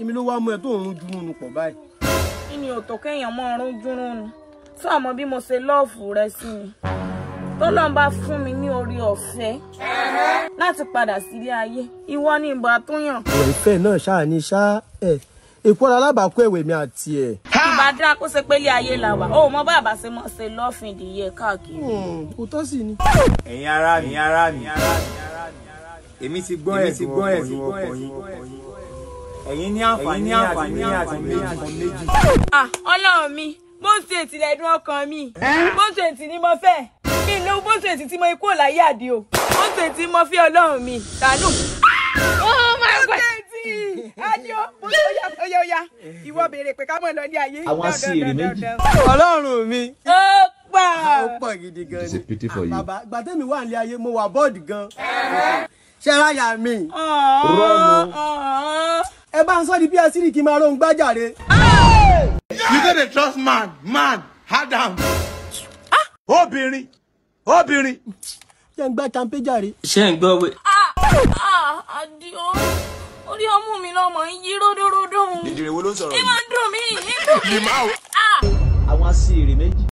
èmi ló wá mú ẹ tó ń rún dúró nu pọ̀ báyìí. kí ni òtò kéèyàn mọ ọrùn dúró nu tí ọmọ bí mo ṣe lọ́ọ̀fù rẹ sí mi tọ́lọ́n bá fún mi ní orí ọ̀fẹ́ láti padà sílé ayé ìwọ ni ìbò àtúnyàn ọ̀rọ̀ ìfẹ́ náà ṣáà ní ṣá ẹ̀ èkó alábàákú ẹ̀wẹ̀ mi àti ẹ̀. ìbá dá kó ṣe pé ilé ayé la wà ó mọ bàbá ṣe mọ ṣe lọ́ọ̀fìn ìdíyẹ káàkiri. kò tọ́ sí ni. ẹ̀yin ará mi ẹ̀yin ará mi èmi ti gbọ́ ẹ̀ ti gbọ́ ẹ̀ ti gbọ́ ẹ̀ ẹ̀yin ní àǹfààní àǹfààní àti méjì. ah ọlọ́run mi bó ṣe ètì lẹ́dùn ọkàn mi bó ṣe ètì ni mo fẹ́ mi ló bó ṣe ètì tí mo ikú láyé àdí o bó ṣe ètì mo fẹ́ ọlọ́run mi tànú. oh my god bó ṣe ètì àdí o bó ṣe óyá óyá óyá ìwọ béèrè pé ká mọ̀ lọ ní ayé. Àwọn aṣèrè méjì. ọlọ́run mi. ó pa ó pọ̀ gidi gan It's a ni. pity for you. bàbá gbàtẹ́mi wà nílé ayé mo wà bọ́ọ̀dì gan. ṣé ráyà mi. rọ́ọ̀nù. ẹ bá ń sọ di bí asírí kí n máa rohun gbájàre. You no dey trust man, man, Adam. Obìnrin, obìnrin. ṣé ń gbá champagne jàre. ṣé ń gbọ́ wé. àdìo orí ọmú mi lọmọ ń yí ródóródó. ìdìrẹ̀ wo ló ń sọ̀rọ̀ ẹ yìí. máa ń dùn mí. ń dùn mí. Limau. àwọn aṣèrè méjì.